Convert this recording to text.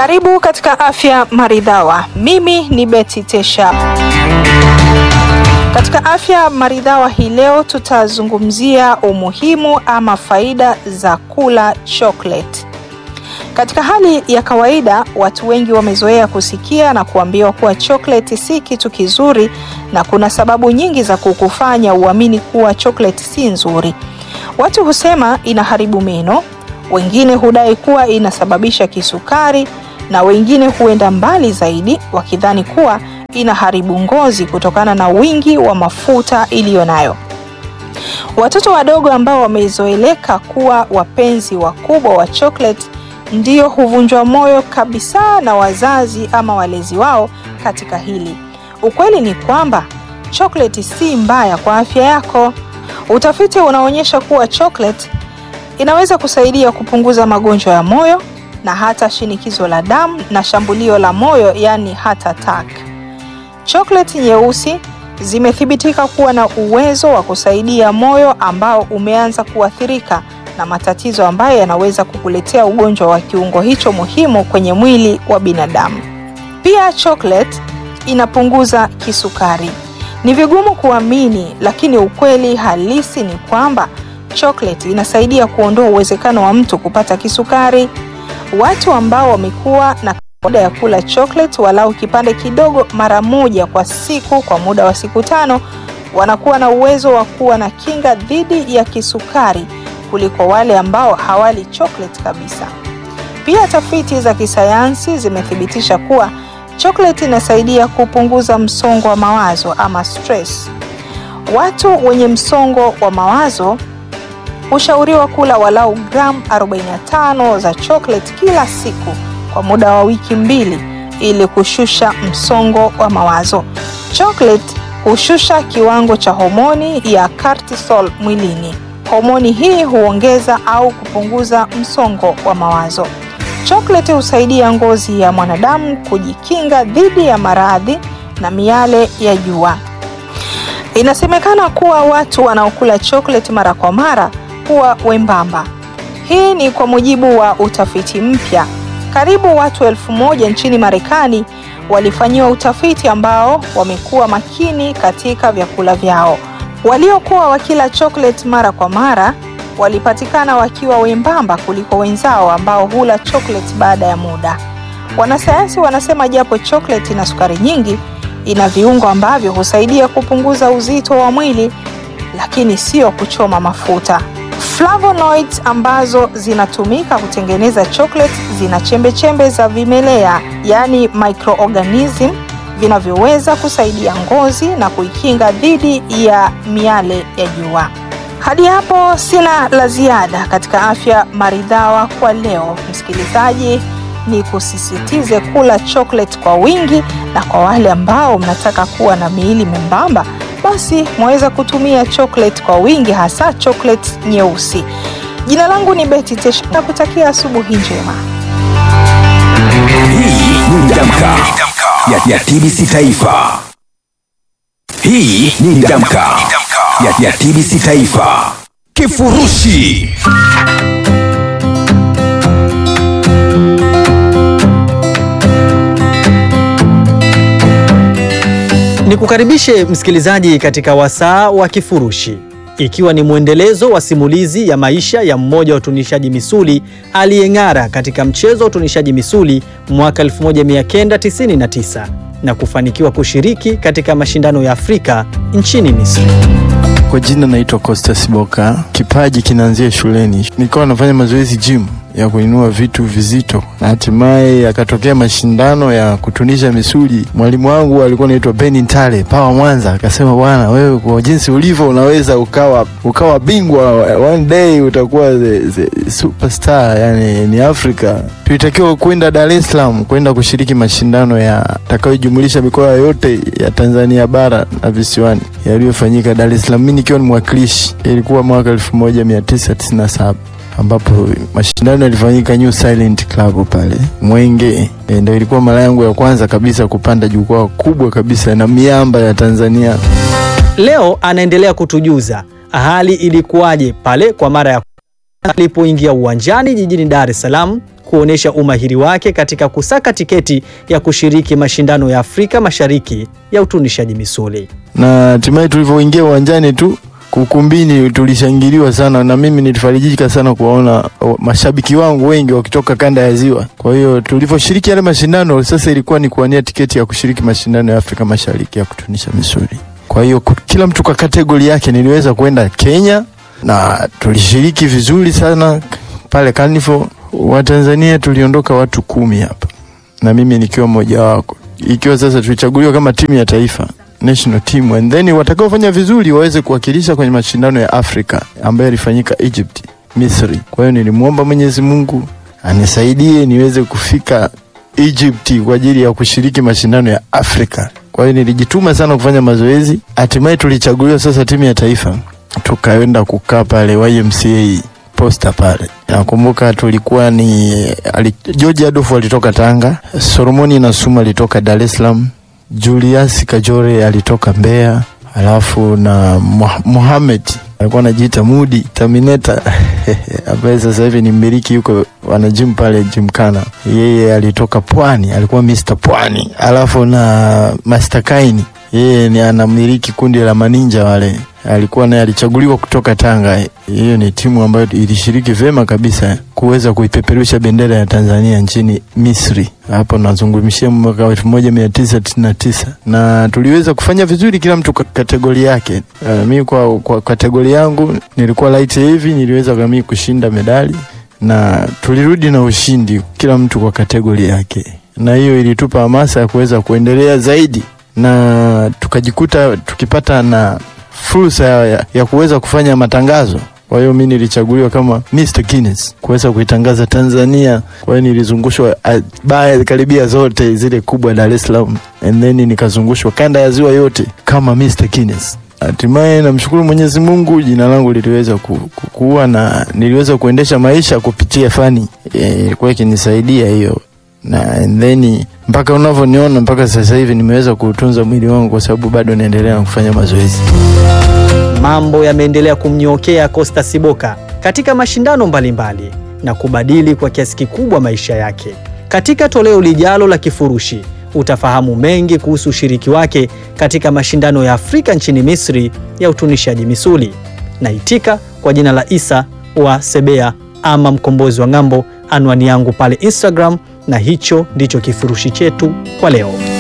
Karibu katika Afya Maridhawa. Mimi ni Betty Tesha. Katika Afya Maridhawa hii leo tutazungumzia umuhimu ama faida za kula chocolate. Katika hali ya kawaida, watu wengi wamezoea kusikia na kuambiwa kuwa chocolate si kitu kizuri na kuna sababu nyingi za kukufanya uamini kuwa chocolate si nzuri. Watu husema inaharibu meno, wengine hudai kuwa inasababisha kisukari na wengine huenda mbali zaidi wakidhani kuwa inaharibu ngozi kutokana na wingi wa mafuta iliyo nayo. Watoto wadogo ambao wamezoeleka kuwa wapenzi wakubwa wa chocolate ndio huvunjwa moyo kabisa na wazazi ama walezi wao katika hili. Ukweli ni kwamba chocolate si mbaya kwa afya yako. Utafiti unaonyesha kuwa chocolate inaweza kusaidia kupunguza magonjwa ya moyo na hata shinikizo la damu na shambulio la moyo, yani heart attack. Chocolate nyeusi zimethibitika kuwa na uwezo wa kusaidia moyo ambao umeanza kuathirika na matatizo ambayo yanaweza kukuletea ugonjwa wa kiungo hicho muhimu kwenye mwili wa binadamu. Pia chocolate inapunguza kisukari. Ni vigumu kuamini, lakini ukweli halisi ni kwamba chocolate inasaidia kuondoa uwezekano wa mtu kupata kisukari. Watu ambao wamekuwa na kawaida ya kula chocolate walau kipande kidogo mara moja kwa siku kwa muda wa siku tano wanakuwa na uwezo wa kuwa na kinga dhidi ya kisukari kuliko wale ambao hawali chocolate kabisa. Pia tafiti za kisayansi zimethibitisha kuwa chocolate inasaidia kupunguza msongo wa mawazo ama stress. Watu wenye msongo wa mawazo hushauriwa kula walau gramu 45 za chocolate kila siku kwa muda wa wiki mbili ili kushusha msongo wa mawazo. Chocolate hushusha kiwango cha homoni ya cortisol mwilini. Homoni hii huongeza au kupunguza msongo wa mawazo. Chocolate husaidia ngozi ya mwanadamu kujikinga dhidi ya maradhi na miale ya jua. Inasemekana kuwa watu wanaokula chocolate mara kwa mara huwa wembamba. Hii ni kwa mujibu wa utafiti mpya. Karibu watu elfu moja nchini Marekani walifanyiwa utafiti ambao wamekuwa makini katika vyakula vyao. Waliokuwa wakila chocolate mara kwa mara walipatikana wakiwa wembamba kuliko wenzao ambao hula chocolate baada ya muda. Wanasayansi wanasema japo chocolate ina sukari nyingi, ina viungo ambavyo husaidia kupunguza uzito wa mwili, lakini sio kuchoma mafuta. Flavonoids ambazo zinatumika kutengeneza chocolate zina chembechembe za vimelea, yaani microorganism vinavyoweza kusaidia ngozi na kuikinga dhidi ya miale ya jua. Hadi hapo sina la ziada katika afya maridhawa kwa leo. Msikilizaji, ni kusisitize kula chocolate kwa wingi, na kwa wale ambao mnataka kuwa na miili membamba, basi mwaweza kutumia chocolate kwa wingi, hasa chocolate nyeusi. Jina langu ni Betty Tesha na kutakia asubuhi njema. Hii ni Damka ya, ya TBC Taifa. Hii ni Damka ya, ya TBC Taifa. Kifurushi Nikukaribishe msikilizaji katika wasaa wa Kifurushi, ikiwa ni mwendelezo wa simulizi ya maisha ya mmoja wa utunishaji misuli aliyeng'ara katika mchezo wa utunishaji misuli mwaka 1999 na kufanikiwa kushiriki katika mashindano ya Afrika nchini Misri. Kwa jina naitwa Costas Boka. Kipaji kinaanzia shuleni, nilikuwa nafanya mazoezi gym ya kuinua vitu vizito, na hatimaye akatokea mashindano ya kutunisha misuli. Mwalimu wangu alikuwa anaitwa Beni Ntale Pawa Mwanza, akasema bwana, wewe kwa jinsi ulivyo unaweza ukawa ukawa bingwa, one day utakuwa the, the superstar, yani ni Afrika. Tulitakiwa kwenda Dar es Salaam kwenda kushiriki mashindano ya takayojumulisha mikoa yote ya Tanzania bara na visiwani yaliyofanyika Dar es Salaam, mimi nikiwa ni mwakilishi. Ilikuwa mwaka 1997 ambapo mashindano yalifanyika New Silent Club pale Mwenge. E, ndio ilikuwa mara yangu ya kwanza kabisa kupanda jukwaa kubwa kabisa na miamba ya Tanzania. Leo anaendelea kutujuza hali ilikuwaje pale kwa mara ya kwanza alipoingia uwanjani jijini Dar es Salaam kuonyesha umahiri wake katika kusaka tiketi ya kushiriki mashindano ya Afrika Mashariki ya utunishaji misuli. na hatimaye tulivyoingia uwanjani tu ukumbini tulishangiliwa sana, na mimi nilifarijika sana kuwaona o, mashabiki wangu wengi wakitoka kanda ya Ziwa. Kwa hiyo tulivyoshiriki yale mashindano, sasa ilikuwa ni kuwania tiketi ya kushiriki mashindano ya Afrika Mashariki ya kutunisha misuli. Kwa hiyo ku- kila mtu kwa kategori yake, niliweza kwenda Kenya na tulishiriki vizuri sana pale Carnival. Watanzania tuliondoka watu kumi hapa na mimi nikiwa mmoja wako, ikiwa sasa tulichaguliwa kama timu ya taifa national team, and then watakaofanya vizuri waweze kuwakilisha kwenye mashindano ya Afrika ambayo yalifanyika Egypt, Misri. Kwa hiyo nilimwomba Mwenyezi Mungu anisaidie niweze kufika Egypt kwa ajili ya kushiriki mashindano ya Afrika. Kwa hiyo nilijituma sana kufanya mazoezi, hatimaye tulichaguliwa sasa timu ya taifa, tukaenda kukaa pale YMCA posta pale. Nakumbuka tulikuwa ni ali, George Adolf alitoka Tanga, Solomoni Nasuma alitoka Dar es Salaam, Julius Kajore alitoka Mbeya, alafu na Muha- Mohamed alikuwa anajiita Mudi Terminator ambaye sasa hivi ni mmiliki yuko wana gym pale Gymkhana. Yeye alitoka Pwani, alikuwa Mr Pwani, alafu na Master Kaini yeye ni anamiliki kundi la maninja wale, alikuwa naye alichaguliwa kutoka Tanga. Hiyo ni timu ambayo ilishiriki vyema kabisa kuweza kuipeperusha bendera ya Tanzania nchini Misri. Hapo nazungumzia mwaka wa 1999 na tuliweza kufanya vizuri, kila mtu kwa kategori yake. Uh, mi kwa, kwa kategori yangu nilikuwa light heavy, niliweza kami kushinda medali na tulirudi na ushindi, kila mtu kwa kategori yake, na hiyo ilitupa hamasa ya kuweza kuendelea zaidi na tukajikuta tukipata na fursa ya, ya, ya kuweza kufanya matangazo. Kwa hiyo mi nilichaguliwa kama Mr Guinness kuweza kuitangaza Tanzania. Kwa hiyo nilizungushwa ah, baa karibia zote zile kubwa Dar es Salaam, and then nikazungushwa kanda ya ziwa yote kama Mr Guinness. Hatimaye namshukuru Mwenyezi Mungu, jina langu liliweza ku- kukua na niliweza kuendesha maisha kupitia fani, Eh, ilikuwa ikinisaidia hiyo na and then mpaka unavyoniona mpaka sasa hivi nimeweza kuutunza mwili wangu kwa sababu bado naendelea na kufanya mazoezi. Mambo yameendelea kumnyookea Costa Siboka katika mashindano mbalimbali na kubadili kwa kiasi kikubwa maisha yake. Katika toleo lijalo la Kifurushi utafahamu mengi kuhusu ushiriki wake katika mashindano ya Afrika nchini Misri ya utunishaji misuli. Naitika kwa jina la Isa wa Sebea ama mkombozi wa ng'ambo, anwani yangu pale Instagram, na hicho ndicho kifurushi chetu kwa leo.